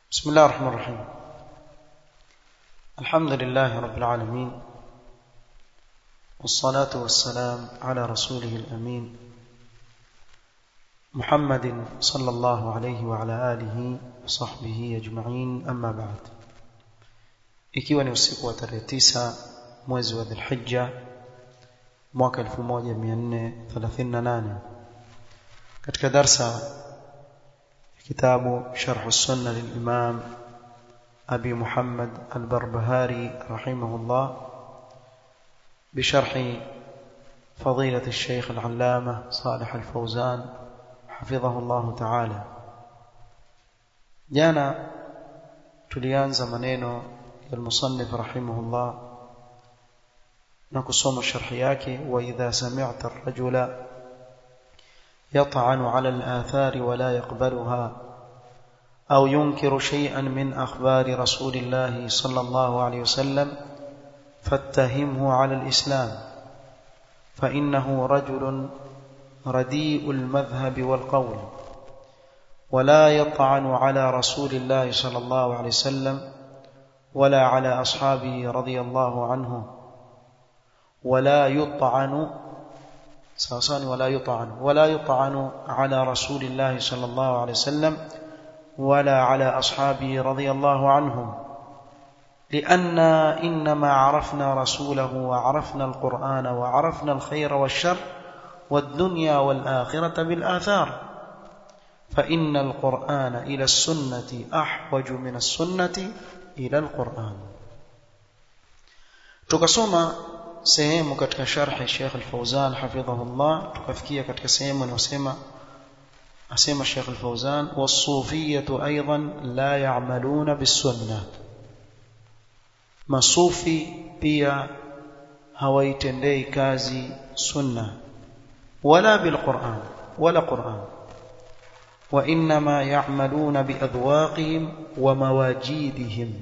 بسم الله الرحمن الرحيم الحمد لله رب العالمين والصلاة والسلام على رسوله الأمين محمد صلى الله عليه وعلى آله وصحبه أجمعين أما بعد ikiwa ni usiku wa tarehe tisa mwezi wa dhilhijja mwaka 1438 katika darsa kitabu sharh sunna lilimam abi muhammad albarbahari rahimahullah بشرح فضيلة الشيخ العلامة صالح الفوزان حفظه الله تعالى جانا tulianza maneno ya المصنف رحمه الله نقصوم الشرح yake وإذا سمعت الرجل يطعن على الآثار ولا يقبلها أو ينكر شيئا من أخبار رسول الله صلى الله عليه وسلم فاتهمه على الإسلام فإنه رجل رديء المذهب والقول ولا يطعن على رسول الله صلى الله عليه وسلم ولا على أصحابه رضي الله عنه ولا يطعن ساسان ولا يطعن ولا يطعن على رسول الله صلى الله عليه وسلم ولا على أصحابه رضي الله عنهم لأننا إنما عرفنا رسوله وعرفنا القرآن وعرفنا الخير والشر والدنيا والآخرة بالآثار فإن القرآن إلى السنة أحوج من السنة إلى القرآن tukasoma sehemu katika sharhi Sheikh Al-Fauzan hafidhahullah tukafikia katika sehemu inayosema asema Sheikh Al-Fauzan was-sufiyyah aidan la ya'maluna bis-sunnah masufi pia hawaitendei kazi sunna wala bil-Qur'an wala Qur'an وإنما يعملون بأذواقهم ومواجيدهم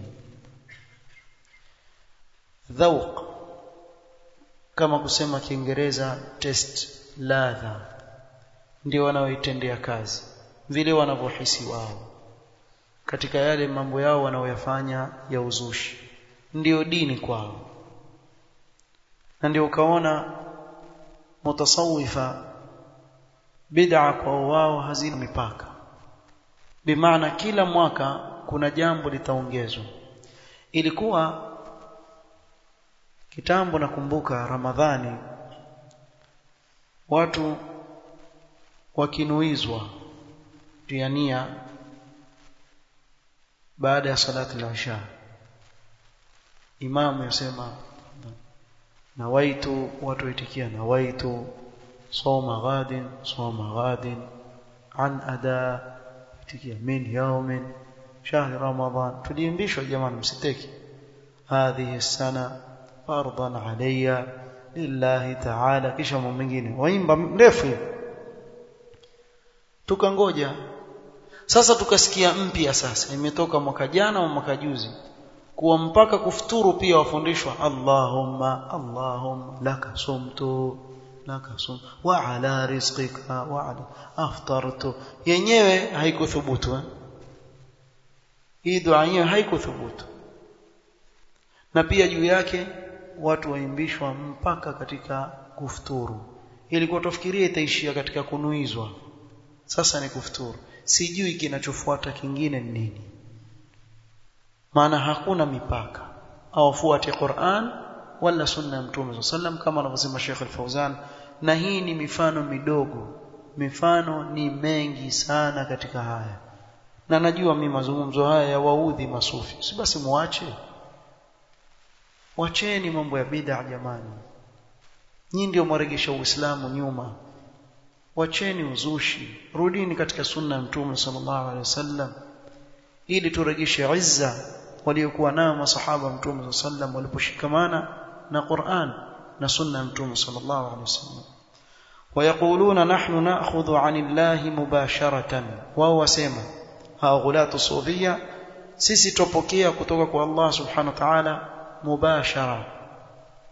ذوق kama kusema kiingereza test ladha ndio wanaoitendea kazi vile wanavyohisi wao katika yale mambo yao wanaoyafanya ya uzushi ndio dini kwao na ndio ukaona mutasawifa bid'a kwa wao hazina mipaka bimaana kila mwaka kuna jambo litaongezwa ilikuwa kitambo nakumbuka ramadhani watu wakinuizwa tiania baada ya salati la isha imamu yasema nawaitu watu waitikia nawaitu صوم غاد صوم غاد عن أداء من يوم شهر رمضان tuliimbishwa jamani msiteki هذه السنة فرضا علي لله تعالى kisha mambo mengine waimba mrefu tukangoja sasa tukasikia mpya sasa imetoka mwaka jana au mwaka juzi kuwa mpaka kufuturu pia wafundishwa Allahumma Allahumma laka sumtu nakasum wa ala rizqika wa ala aftartu yenyewe haikuthubutu eh? hii dua yenyewe haikuthubutu na pia juu yake watu waimbishwa mpaka katika kufuturu ilikuwa tofikiria itaishia katika kunuizwa sasa ni kufuturu sijui kinachofuata kingine ni nini maana hakuna mipaka awafuate Qur'an wala sunna ya mtume sallam kama anavyosema Sheikh Al-Fauzan na hii ni mifano midogo mifano ni mengi sana katika haya na najua mimi mazungumzo haya ya waudhi masufi si basi muache wacheni mambo ya bid'a jamani nyinyi ndio mwaregesha uislamu nyuma wacheni uzushi rudini katika sunna ya mtume sallallahu alaihi wasallam ili turejeshe izza waliokuwa nayo masahaba mtume sallam waliposhikamana na Qur'an na sunna mtume sallallahu alaihi wasallam ويقولون نحن ناخذ عن الله مباشره wao wasema hao ghulatu sufia sisi tupokea kutoka kwa Allah subhanahu wa ta'ala mubashara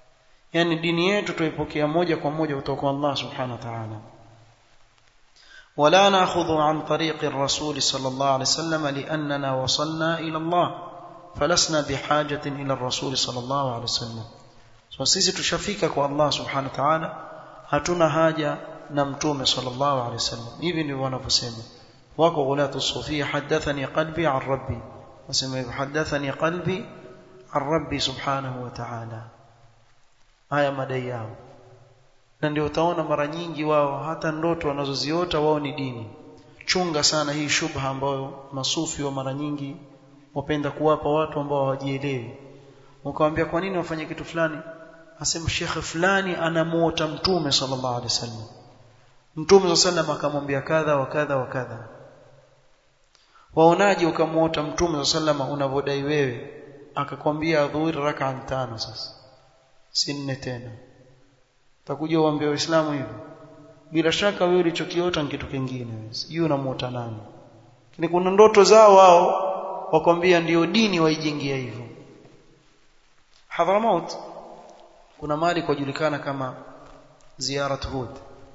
yani dini yetu tuipokea moja kwa moja kutoka kwa Allah subhanahu wa ta'ala ولا ناخذ عن طريق الرسول صلى الله عليه وسلم لاننا وصلنا الى الله فلسنا بحاجه الى الرسول صلى الله عليه وسلم so sisi tushafika kwa Allah subhanahu wa ta'ala hatuna haja na mtume sallallahu alaihi wasallam hivi ndivyo wanavyosema wako ghulatu sufia hadathani qalbi an rabbi wasema hivyo hadathani qalbi an rabbi subhanahu wa ta'ala haya madai yao na ndio utaona mara nyingi wao hata ndoto wanazoziota wao ni dini chunga sana hii shubha ambayo masufi wa mara nyingi wapenda kuwapa watu ambao hawajielewi ukamwambia kwa nini wafanye kitu fulani asema shekhe fulani anamuota mtume sallallahu alaihi wasallam mtume sallallahu akamwambia kadha wa kadha wa kadha waonaje ukamuota mtume sallallahu unavodai wewe akakwambia dhuhuri rak'an tano sasa si nne tena utakuja uambie waislamu hivyo bila shaka wewe ulichokiota ni kitu kingine sijui unamuota nani lakini kuna ndoto zao wao wakwambia ndio dini waijengia hivyo Hadramaut kuna mali kujulikana kama ziyarat Hud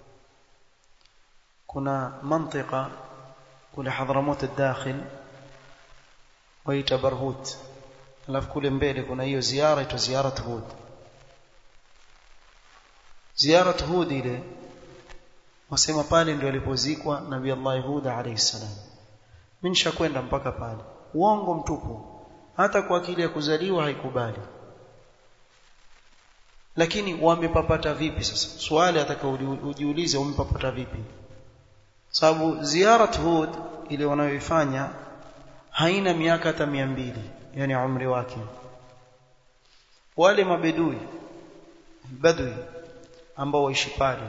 kuna mantika kule Hadramaut الداخل waita Barhut alafu kule mbele kuna hiyo ziara ito ziyarat Hud ziyarat Hud ile wasema pale ndio alipozikwa Nabii Allah Hud alayhi salam mimi nishakwenda mpaka pale uongo mtupu hata kwa akili ya kuzaliwa haikubali lakini wamepapata vipi sasa swali atakaojiulize wamepapata vipi sababu ziyarat Hud ile wanayoifanya haina miaka hata mbili yani umri wake wale mabedui badui ambao waishi pale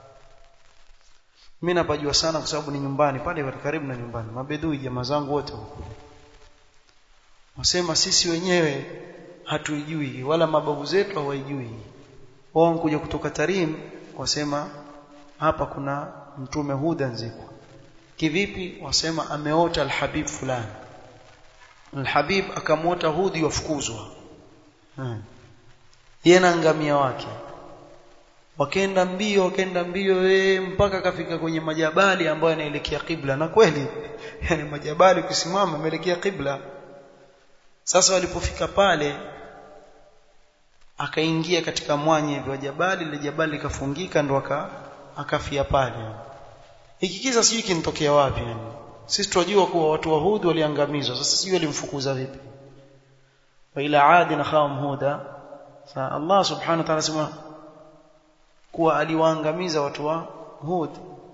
mimi napajua sana kwa sababu ni nyumbani pale karibu na nyumbani mabedui jamaa zangu wote huko wasema sisi wenyewe hatuijui wala mababu zetu hawaijui wao kuja kutoka Tarim wasema hapa kuna mtume Huda nzikwa kivipi wasema ameota alhabib fulani alhabib akamwota Hudi wafukuzwa hmm. yeye na ngamia wake wakaenda mbio wakaenda mbio we, mpaka kafika kwenye majabali ambayo yanaelekea kibla na kweli yani majabali kusimama yameelekea kibla sasa walipofika pale akaingia katika mwanya hivyo jabali ile jabali likafungika ndo aka akafia pale hiki kisa sijui kinitokea wapi yani sisi tunajua kuwa watu wa Hud waliangamizwa sasa sijui walimfukuza vipi wa ila adi na khawm huda sa Allah subhanahu wa ta'ala sema kuwa aliwaangamiza watu wa Hud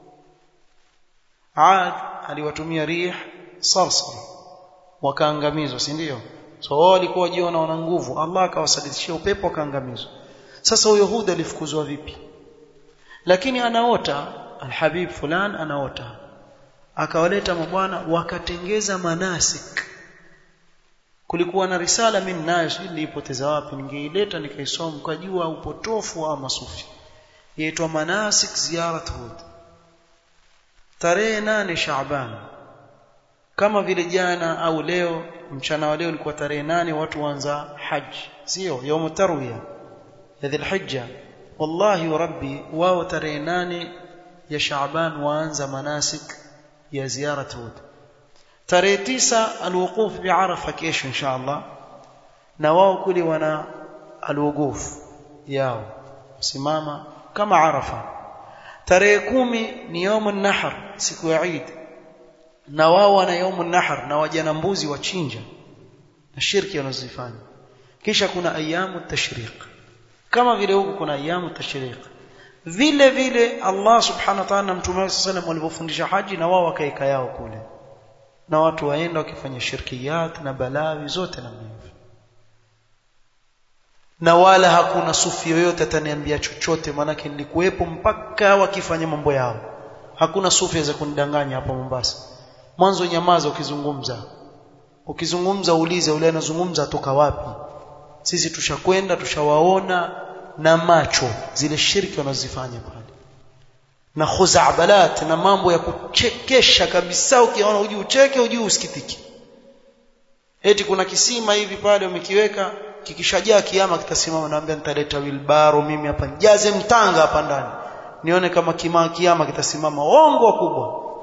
Ad aliwatumia rih sarsar wakaangamizwa si ndio so wao walikuwa wajiona wana nguvu Allah akawasadidishia upepo wakaangamizwa sasa huyo Hud alifukuzwa vipi lakini anaota alhabib fulan anaota akawaleta mabwana wakatengeza manasik kulikuwa na risala mimi nayo sijui nilipoteza wapi ningeileta nikaisoma mkajua upotofu wa masufi yaitwa manasik ziyarat hud tarehe nane Shaaban kama vile jana au leo mchana wa leo ulikuwa tarehe nane watu waanza haji sio يوم tarwiya ya dhilhijja wallahi wa rabbi wao tarehe nane ya Shaaban waanza manasik ya ziyarat hud tarehe tisa alwuquf biarafa kesho insha Allah na wao kule wana alwuquf yao simama kama arafa tarehe kumi ni yaumun nahr siku ya Eid na wao wana yaumun nahr na wajana mbuzi wachinja na shirki wanazifanya kisha kuna ayamu tashriq kama vile huku kuna ayamu tashriq vile vile Allah subhanahu wa ta'ala na mtume wake sallam walivyofundisha haji na wao wakaeka yao kule na watu waenda wakifanya shirkiyat na balawi zote na hivyo na wala hakuna sufi yoyote ataniambia chochote maanake nilikuwepo mpaka wakifanya mambo yao hakuna sufi aweza kunidanganya hapa Mombasa mwanzo nyamaza ukizungumza ukizungumza uulize ule anazungumza atoka wapi sisi tushakwenda tushawaona na macho zile shirki wanazifanya pale na khuzabalat na mambo ya kuchekesha kabisa ukiona uji ucheke uji usikitiki eti kuna kisima hivi pale umekiweka kikishajaa kiama kitasimama naambia nitaleta wilbaro mimi hapa nijaze mtanga hapa ndani nione kama kima kiama kitasimama ongo kubwa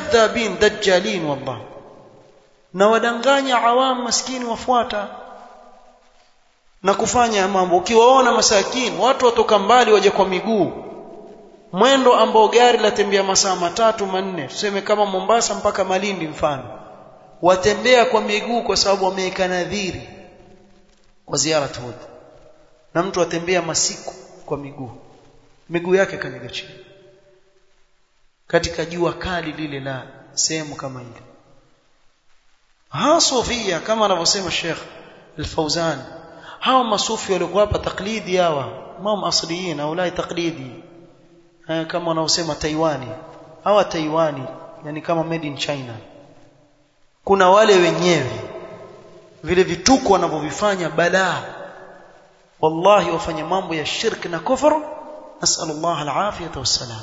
kadhabin dajjalin wallah na wadanganya awam maskini wafuata na kufanya mambo ukiwaona masakini watu watoka mbali waje kwa miguu mwendo ambao gari latembea masaa matatu manne tuseme kama Mombasa mpaka Malindi mfano watembea kwa miguu kwa sababu wameweka nadhiri kwa ziara Hud na mtu atembea masiku kwa miguu miguu yake kanyaga chini katika jua kali lile la sehemu kama ile ha sofia kama anavyosema Sheikh Al-Fauzan hawa masufi walikuwa hapa taklidi hawa mam asliyin au la taklidi kama wanaosema Taiwani hawa Taiwani yani kama made in China kuna wale wenyewe vile vituko wanavyovifanya balaa wallahi wafanya mambo ya shirk na kufur nasallallahu alafiyata wassalam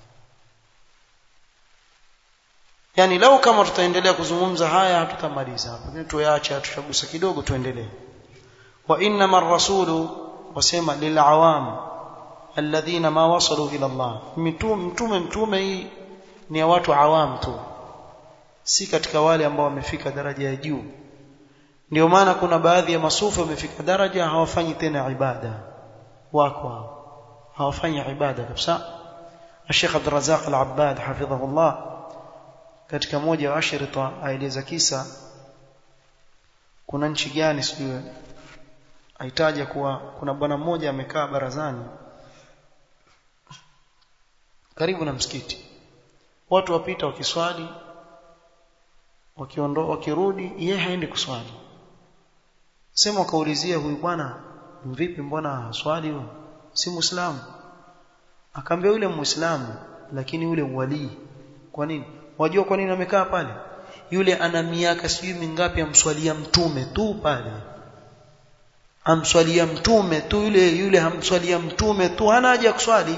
yani lau kama tutaendelea kuzungumza haya hatutamaliza hapo lakini tuache tutagusa kidogo tuendelee wa inma ar-rasulu wasema lilawam alladhina ma wasalu ila Allah mtume mtume mtume hii ni ya watu awam tu si katika wale ambao wamefika daraja ya juu ndio maana kuna baadhi ya masufi wamefika daraja hawafanyi tena ibada wako hao hawafanyi ibada kabisa Sheikh Abdul Razzaq Al-Abbad hafidhahullah katika moja wa ashrita aeleza kisa kuna nchi gani sijui aitaja kuwa kuna bwana mmoja amekaa barazani karibu na msikiti watu wapita wakiswali wakiondoa wakirudi yeye haendi kuswali sema wakaulizia huyu bwana vipi mbona swali huyo si muislamu akaambia yule muislamu lakini yule walii kwa nini wajua kwa nini amekaa pale yule ana miaka sijui mingapi amswalia mtume tu pale amswalia mtume tu yule yule hamswalia mtume tu hana haja ya kuswali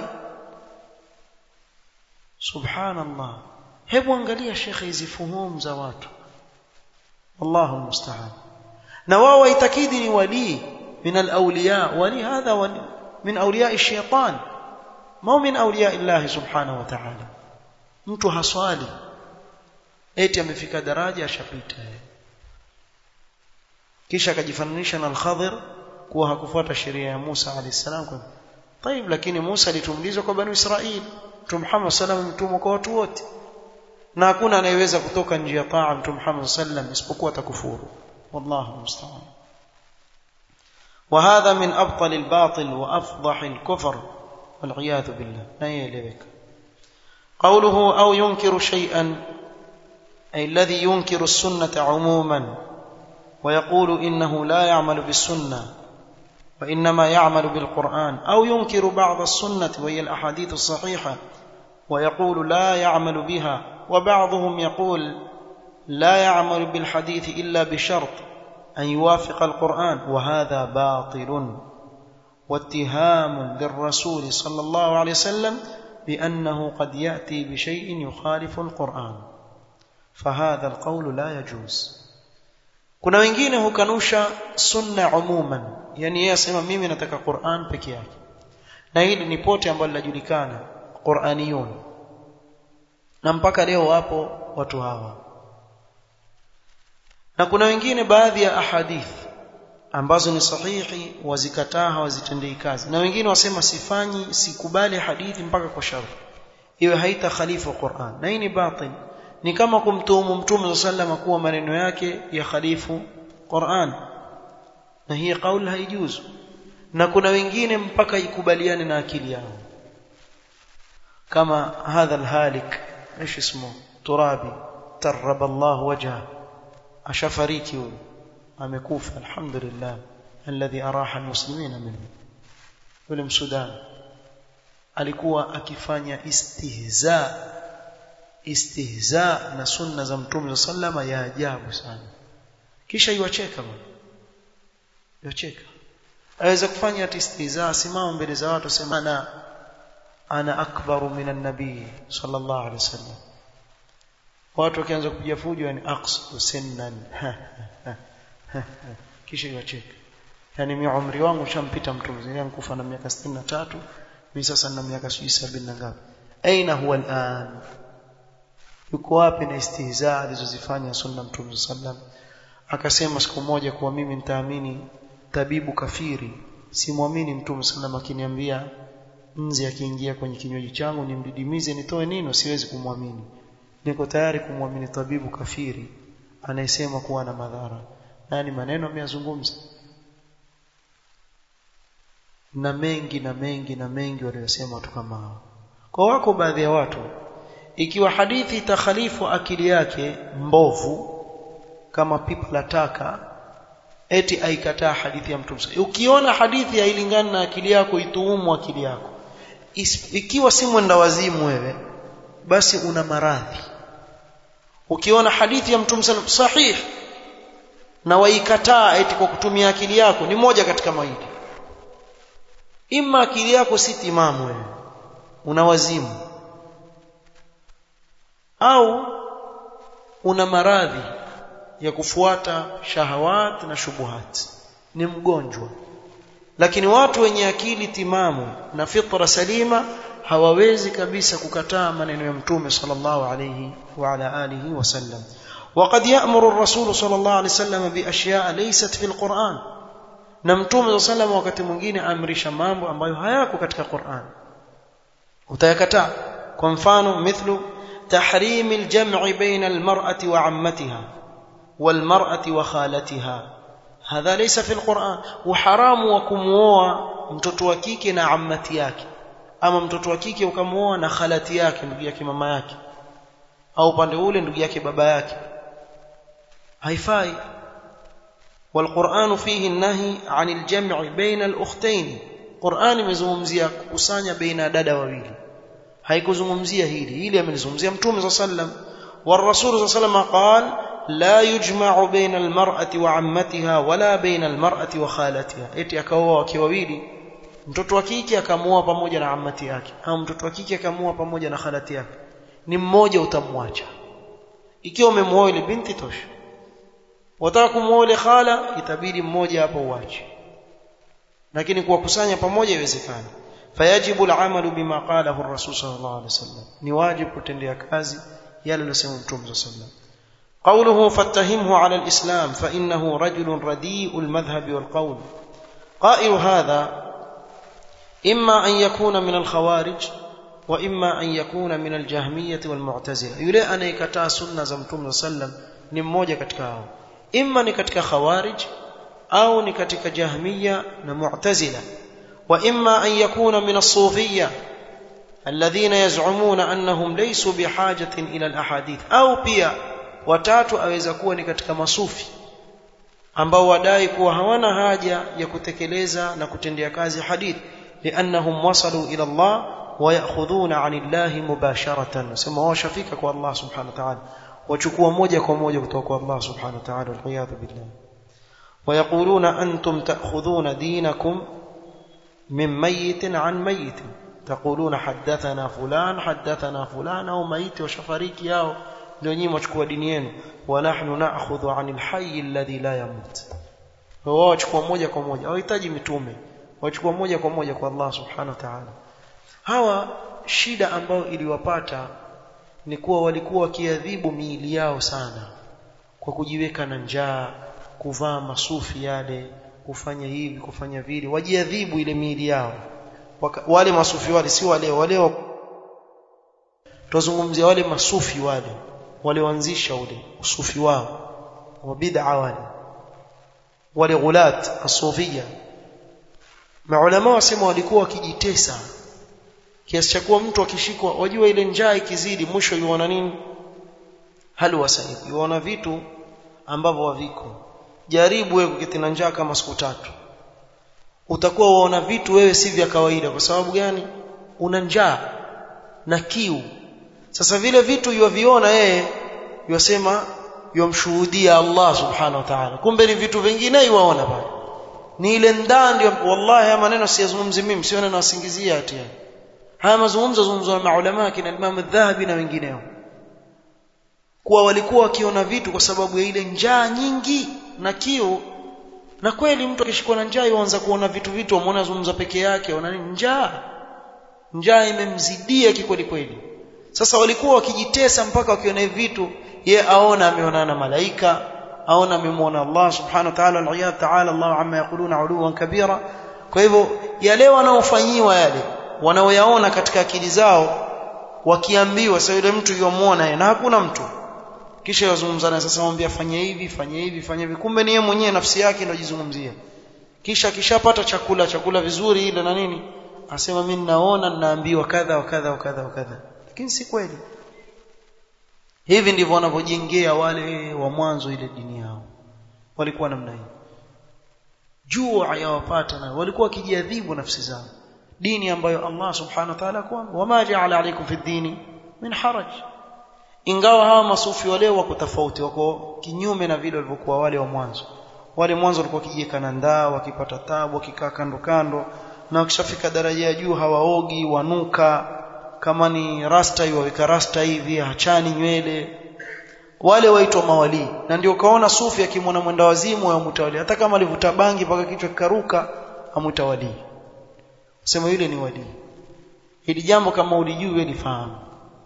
subhanallah hebu angalia shekhe hizi fuhumu za watu Allahu musta'an na wao waitakidi ni wali min al-awliya wali hadha wali min awliya ash-shaytan ma min awliya Allah subhanahu wa ta'ala mtu haswali eti amefika daraja ashapita kisha akajifananisha na al-Khadir kuwa hakufuata sheria ya Musa alayhi salam kwa طيب lakini Musa alitumlizwa kwa banu Israili Mtume Muhammad sallam mtumwa kwa watu wote na hakuna anayeweza kutoka nje ya taa Mtume Muhammad sallam isipokuwa atakufuru wallahu musta'an وهذا من ابطل الباطل وافضح الكفر والعياذ بالله لا يلبك قوله او ينكر شيئا اي الذي ينكر السنه عموما ويقول انه لا يعمل بالسنه وانما يعمل بالقران او ينكر بعض السنه وهي الاحاديث الصحيحه ويقول لا يعمل بها وبعضهم يقول لا يعمل بالحديث الا بشرط ان يوافق القران وهذا باطل واتهام للرسول صلى الله عليه وسلم بانه قد ياتي بشيء يخالف القران فهذا القول لا يجوز kuna wengine hukanusha sunna umuman yani yeye asema mimi nataka Qur'an peke yake na hili ni pote ambalo linajulikana Qur'aniyun na mpaka leo wapo watu hawa na kuna wengine baadhi ya ahadith ambazo ni sahihi wazikataa hawazitendei kazi na wengine wasema sifanyi sikubali hadithi mpaka kwa sharti iwe haita khalifa Qur'an na hii ni batil ni kama kumtuhumu mtume sallam kuwa maneno yake ya khalifu Qur'an na hii kauli haijuzu na kuna wengine mpaka ikubaliane na akili yao kama hadha alhalik ايش اسمه ترابي ترب الله وجهه ashafariki huyo amekufa alhamdulillah alladhi araha almuslimina minhu yule msudan alikuwa akifanya istihza istihza na sunna za mtume sallama ya ajabu sana kisha iwacheka bwana iwacheka aweza kufanya ati istihza simama mbele za watu sema ana ana akbaru minan nabii sallallahu alaihi wasallam watu wakianza kupiga fujo yani aqsu sinnan kisha iwacheka yani mimi umri wangu ushampita mtume zangu kufa na miaka 63 mimi sasa nina miaka 70 na ngapi aina huwa al'an yuko wapi na istihza alizozifanya sunna mtume sallam akasema siku moja kuwa mimi nitaamini tabibu kafiri simwamini mtume sallam akiniambia nzi akiingia kwenye kinywaji changu nimdidimize nitoe nino siwezi kumwamini niko tayari kumwamini tabibu kafiri anayesema kuwa na madhara nani maneno ameyazungumza na mengi na mengi na mengi waliyosema watu kama hao kwa wako baadhi ya watu ikiwa hadithi itakhalifu akili yake mbovu kama pipa la taka eti aikataa hadithi ya mtume ukiona hadithi hailingani na akili yako ituumu akili yako ikiwa si mwenda wazimu wewe basi una maradhi ukiona hadithi ya mtume sallam sahih na waikataa eti kwa kutumia akili yako ni moja katika mawili ima akili yako si timamu wewe una wazimu au una maradhi ya kufuata shahawat na shubuhat ni mgonjwa lakini watu wenye akili timamu na fitra salima hawawezi kabisa kukataa maneno ya mtume sallallahu alayhi wa ala alihi wasallam وقد يأمر الرسول صلى الله عليه وسلم بأشياء ليست في القرآن na mtume صلى الله wakati mwingine amrisha mambo ambayo hayako katika Qur'an utayakataa kwa mfano mithlu tahrim al-jam'i baina al-mar'ati wa 'ammatiha wal-mar'ati wa khalatiha hadha laysa fi al-Qur'an uharamu wa kumuoa mtoto wa kike na ammati yake ama mtoto wa kike ukamuoa na khalati yake ndugu yake mama yake au upande ule ndugu yake baba yake haifai والقرآن فيه النهي عن الجمع بين الأختين قرآن imezungumzia kukusanya baina dada wawili haikuzungumzia hili hili amelizungumzia mtume صلى الله عليه وسلم والرسول صلى الله عليه وسلم قال لا يجمع بين المرأة وعمتها ولا بين المرأة وخالتها eti akaoa wake wawili mtoto wa kike akamuoa pamoja na ammati yake au mtoto wa kike akamuoa pamoja na khalati yake ni mmoja utamwacha ikiwa umemuoa ile binti tosha wataka kumuoa ile khala itabidi mmoja hapo uache lakini kuwakusanya pamoja iwezekana fayajibu al'amalu bima qalahu ar-rasul sallallahu alaihi wasallam ni wajibu kutendea kazi yale aliyosema mtume sallallahu alaihi wasallam قوله فاتهمه على الإسلام فإنه رجل رديء المذهب والقول قائل هذا إما أن يكون من الخوارج وإما أن يكون من الجهمية والمعتزلة يلي أن يكتا سنة زمتم صلى الله عليه وسلم ni mmoja katika hao imma ni katika khawarij au ni katika jahmiya na mu'tazila wa imma an yakuna min as-sufiyya alladhina yaz'umuna annahum laysu bihajatin ila al-ahadith au pia watatu aweza kuwa ni katika masufi ambao wadai kuwa hawana haja ya kutekeleza na kutendea kazi hadith liannahum wasalu ila Allah wa ya'khudhuna 'ani Allah mubasharatan sema washafika kwa Allah subhanahu wa ta'ala wachukua moja kwa moja kutoka kwa Allah subhanahu wa ta'ala wal billah ويقولون أنتم تأخذون دينكم من ميت عن ميت تقولون حدثنا فلان حدثنا فلان أو ميت وشفريك ياو ndio nyinyi mwachukua dini yenu wa nahnu na'khudhu 'anil hayy alladhi la yamut wao wachukua moja kwa moja hawahitaji mitume wachukua moja kwa moja kwa Allah subhanahu wa ta'ala hawa shida ambayo iliwapata ni kuwa walikuwa wakiadhibu miili yao sana kwa kujiweka na njaa kuvaa masufi yale kufanya hivi kufanya vile wajiadhibu ile miili yao Waka, wale masufi wale si wale wale tuzungumzia wale masufi wale walioanzisha ule usufi wao wa bid'a wale wale ghulat asufia maulama wasema walikuwa wakijitesa kiasi cha kuwa mtu akishikwa wajua ile njaa ikizidi mwisho yuona nini halwa sahibi yuona vitu ambavyo haviko jaribu wewe kuketi na njaa kama siku tatu utakuwa waona vitu wewe si vya kawaida kwa sababu gani una njaa na kiu sasa vile vitu yuviona yeye yosema yomshuhudia Allah subhanahu wa ta'ala kumbe ni vitu vingine yuwaona pale ni ile ndani ndio wallahi haya maneno siyazungumzi mimi sione na wasingizia ati haya mazungumzo zungumzo na maulama kina Imam Adh-Dhahabi na wengineo kuwa walikuwa wakiona vitu kwa sababu ya ile njaa nyingi na kiu na kweli mtu akishikwa na njaa yuanza kuona vitu vitu amuona zungumza peke yake ona nini njaa njaa imemzidia kikweli kweli sasa walikuwa wakijitesa mpaka wakiona hivi vitu ye aona ameonana na malaika aona amemwona Allah subhanahu wa ta'ala al ta'ala Allah amma yaquluna uluwan kabira kwa hivyo yale wanaofanyiwa yale wanaoyaona katika akili zao wakiambiwa sasa yule mtu yomuona na hakuna mtu kisha yazungumza naye sasa mwambie fanye hivi fanye hivi fanye hivi kumbe ni yeye mwenyewe nafsi yake ndio jizungumzia kisha kishapata chakula chakula vizuri ile na nini asema mimi ninaona ninaambiwa kadha wa kadha wa kadha wa kadha lakini si kweli hivi ndivyo wanavyojengea wale wa mwanzo ile dini yao walikuwa namna hii jua yawapata na walikuwa wakijiadhibu nafsi zao dini ambayo Allah subhanahu wa ta'ala kwa wama ja'ala alaykum fi dini min haraj ingawa hawa masufi wale wako tofauti wako kinyume na vile walivyokuwa wale wa mwanzo wale mwanzo walikuwa kijeka na ndaa wakipata tabu wakikaa kando kando na wakishafika daraja ya juu hawaogi wanuka kama ni rasta waweka rasta hivi hachani nywele wale waitwa mawali na ndio kaona sufi akimwona mwenda wazimu wa mtawali hata kama alivuta bangi mpaka kichwa kikaruka amutawali sema yule ni wali hili jambo kama ulijui wewe lifahamu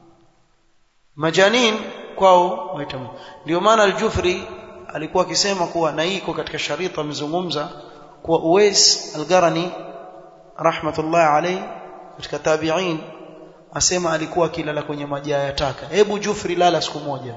majanin kwao waita ndio maana al-Jufri alikuwa akisema kuwa na iko katika sharita amezungumza kuwa Uwais al-Garani rahmatullah alayhi katika tabi'in asema alikuwa akilala kwenye majaa ya taka hebu Jufri lala siku moja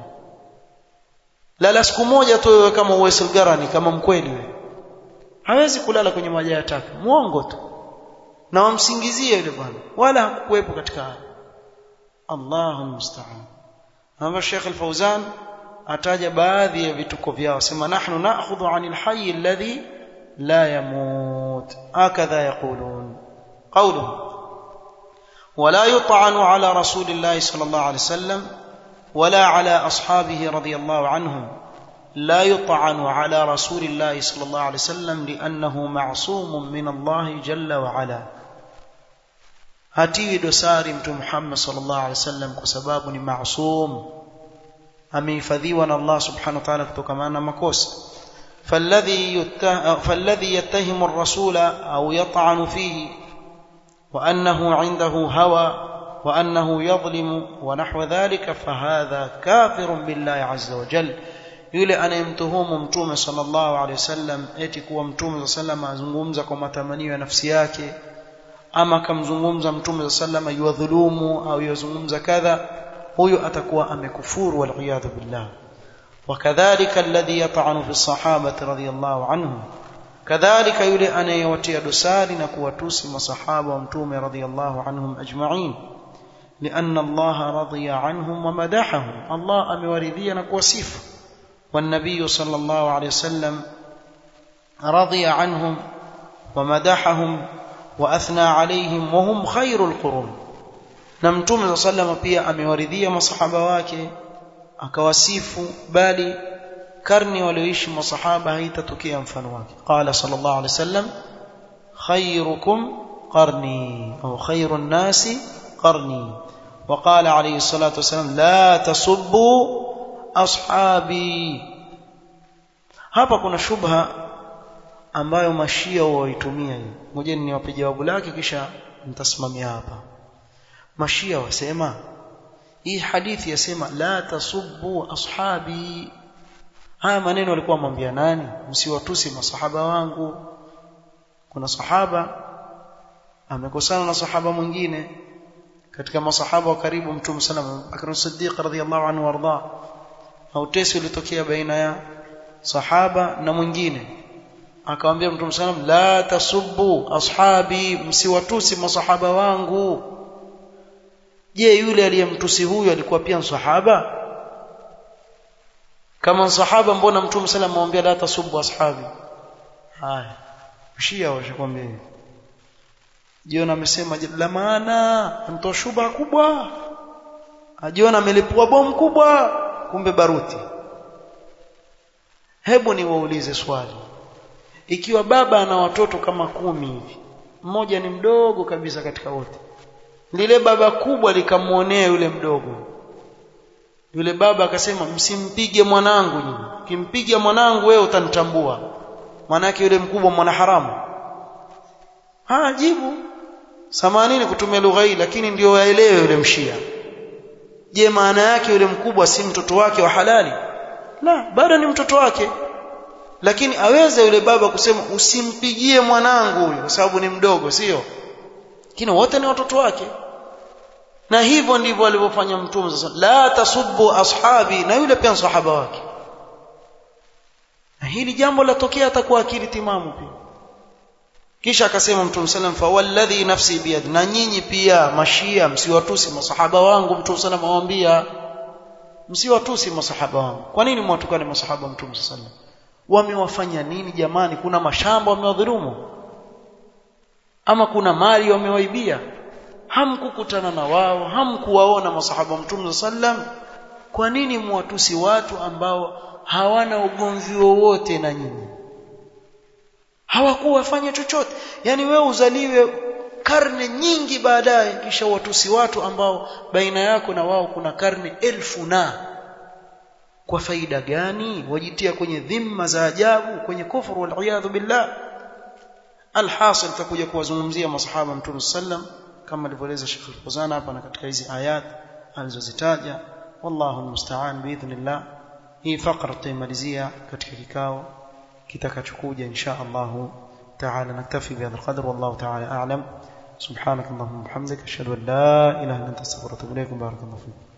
lala siku moja tu wewe kama Uwais al-Garani kama mkweli wewe hawezi kulala kwenye majaa ya taka muongo tu na wamsingizie yule bwana wala hakuwepo katika haya Allahu musta'an hapa Sheikh Al-Fauzan ataja baadhi ya vituko vyao sema nahnu na'khudhu 'anil hayy alladhi la yamut hakadha yaqulun qawluhu ولا يطعن على رسول الله صلى الله عليه وسلم ولا على أصحابه رضي الله عنهم لا يطعن على رسول الله صلى الله عليه وسلم لأنه معصوم من الله جل وعلا hatiwi dosari mtume Muhammad sallallahu alaihi wasallam kwa sababu ni maasum amehifadhiwa na Allah subhanahu wa ta'ala kutokana na makosa فالذي فالذي يتهم الرسول او يطعن فيه وانه عنده هوى وانه يظلم ونحو ذلك فهذا كافر بالله عز وجل yule anayemtuhumu mtume sallallahu alaihi wasallam eti kuwa mtume sallallahu alaihi azungumza kwa matamanio ya nafsi yake ama kamzungumza mtume sallallahu alaihi yuwadhulumu au yuzungumza kadha huyo atakuwa amekufuru wal billah وكذلك الذي يطعن في الصحابة رضي الله عنهم كذلك يلي أن يوتي دسار نكوتوس مصحابة ومتوم رضي الله عنهم أجمعين لأن الله رضي عنهم ومدحهم الله أم وردي نكوسيف والنبي صلى الله عليه وسلم رضي عنهم ومدحهم وأثنى عليهم وهم خير القرون نمتوم صلى الله عليه وسلم pia amewaridhia masahaba wake akawasifu bali karni walioishi masahaba haitatokea mfano wake qala sallallahu alaihi wasallam khayrukum qarni au khayrun nasi qarni وقال عليه الصلاة والسلام لا تسبوا أصحابي hapa kuna shubha ambayo mashia waitumia hiyo ngoja niwape jawabu lake kisha nitasimamia hapa mashia wasema hii hadithi yasema la tasubbu ashabi haya maneno walikuwa mwambia nani msiwatusi masahaba wangu kuna sahaba amekosana na sahaba mwingine katika masahaba wa karibu mtume sallam Bakr Siddiq radhiyallahu anhu warda au tesi ulitokea baina ya sahaba na mwingine akamwambia mtume sallam la tasubbu ashabi msiwatusi masahaba wangu je yule aliyemtusi huyu alikuwa pia sahaba kama sahaba mbona mtume sallam amwambia la tasubbu ashabi haya shia washakwambia jiona amesema la maana mtoa shuba kubwa ajiona amelipua bomu kubwa kumbe baruti hebu niwaulize swali ikiwa baba ana watoto kama kumi hivi mmoja ni mdogo kabisa katika wote lile baba kubwa likamuonea yule mdogo yule baba akasema msimpige mwanangu nyinyi kimpiga mwanangu wewe utanitambua manake yule mkubwa mwana haramu ha jibu samanini kutumia lugha hii lakini ndio waelewe yule mshia je maana yake yule mkubwa si mtoto wake wa halali la bado ni mtoto wake lakini aweze yule baba kusema usimpigie mwanangu huyu kwa sababu ni mdogo sio lakini wote ni watoto wake na hivyo ndivyo alivyofanya mtume sasa la tasubbu ashabi na yule pia sahaba wake na hili jambo latokea atakuwa akili timamu pia kisha akasema mtume sallam fa walladhi nafsi biyad na nyinyi pia mashia msiwatusi masahaba wangu mtume sallam awaambia msiwatusi masahaba wangu kwa nini mwatukane masahaba mtume sallam wamewafanya nini jamani kuna mashamba wamewadhulumu ama kuna mali wamewaibia hamkukutana na wao hamkuwaona masahaba mtume sallam kwa nini mwatusi watu ambao hawana ugomvi wowote na nyinyi hawakuwafanya chochote yani wewe uzaliwe karne nyingi baadaye kisha watusi watu ambao baina yako na wao kuna karne elfu na kwa faida gani wajitia kwenye dhimma za ajabu kwenye kufuru wal billah alhasil takuja kuwazungumzia masahaba mtume sallam kama alivyoeleza Sheikh Al-Fawzan hapa na katika hizi ayat alizozitaja wallahu almusta'an biidhnillah hii fakra tutaimalizia katika kikao kitakachokuja insha Allah تعالى نكتفي بهذا القدر والله تعالى أعلم سبحانك اللهم وبحمدك أشهد أن لا إله إلا أنت أستغفرك وأتوب إليك بارك الله فيك